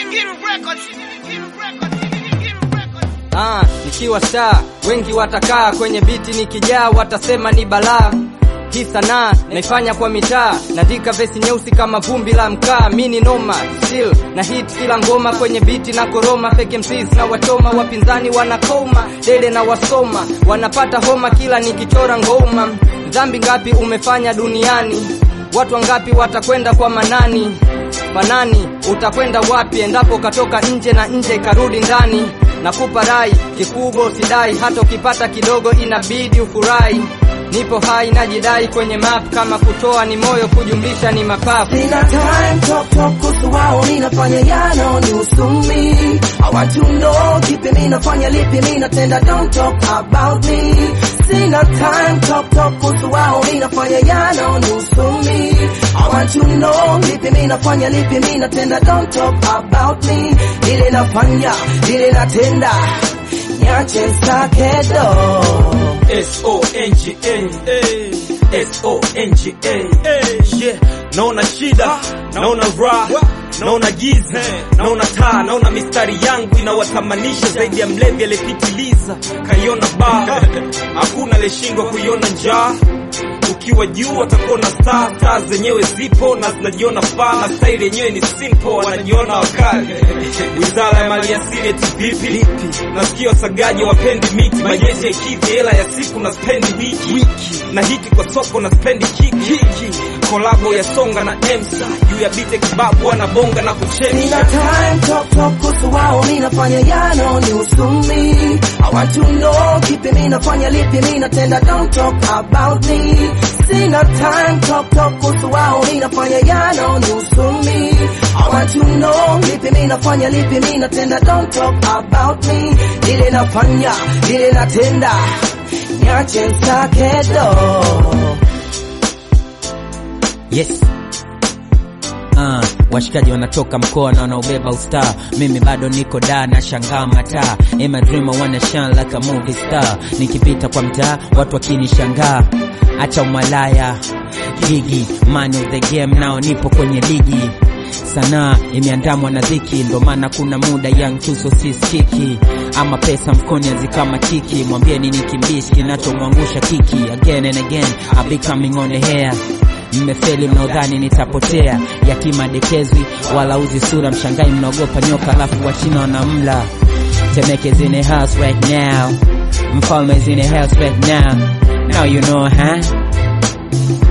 Ah, nikiwa star wengi watakaa kwenye biti nikijaa watasema ni balaa hii sanaa naifanya kwa mitaa naandika vesi nyeusi kama vumbi la mkaa mi ni noma still na hit kila ngoma kwenye biti na koroma fake MCs na wachoma wapinzani wanakoma dede na wasoma wanapata homa kila nikichora ngoma dhambi ngapi umefanya duniani watu wangapi watakwenda kwa manani fanani utakwenda wapi endapo katoka nje na nje ikarudi ndani nakupa rai kikubwa usidai hata ukipata kidogo inabidi ufurahi nipo hai najidai kwenye map kama kutoa ni moyo kujumlisha ni mapafu Sina time talk talk kuhusu wao ninafanya yano ni usumi I want to know kipi ninafanya lipi ninatenda don't talk about me Sina time talk talk kuhusu wao ninafanya yano ni usumi I want to know lipi ninafanya lipi ninatenda don't talk about me Ile nafanya ile natenda nyache sakedo S-O-N-G-A S-O-N-G-A Yeah, naona shida, naona raha, naona giza, naona taa, naona mistari yangu inawatamanisha zaidi ya mlevi aliyepitiliza kaiona baa. Hakuna aliyeshindwa kuiona njaa ukiwa juu watakuwa na star star zenyewe zipo na zinajiona faa na staili yenyewe ni simple wanajiona wakali wizara ya maliasili eti vipi nasikia wasagaji wapendi miti majeshi ya kivi hela ya siku na spendi wiki wiki na hiki kwa soko na spendi kiki kolabo ya songa na emsa juu ya bite kibabu wanabonga na Nina kuchemsha time talk talk kuhusu wao ninafanya yano ni usumi I want to know kipi ninafanya lipi ninatenda don't talk about me Sina time talk talk kuhusu wao ninafanya yano ni usumi I want to know lipi ninafanya lipi ninatenda don't talk about me Ile nafanya ile natenda nyache sakedo Yes. Uh, washikaji wanatoka mkoa na wanaobeba ustar mimi bado niko da na shangaa mataa In my dream I wanna shine like a movie star nikipita kwa mtaa watu wakinishangaa acha umalaya gigi man of the game nao nipo kwenye ligi sanaa imeandamwa na dhiki ndo maana kuna muda young tuso siskiki ama pesa mfukoni hazikama tiki mwambieni ni kimbishi kinachomwangusha kiki again and again I'll be coming on the hair mmefeli mnaodhani nitapotea yatima dekezwi wala uzi sura mshangai mnaogopa nyoka alafu wachina wanamla Temeke's in the house right now mfalme is in the house right now now you know huh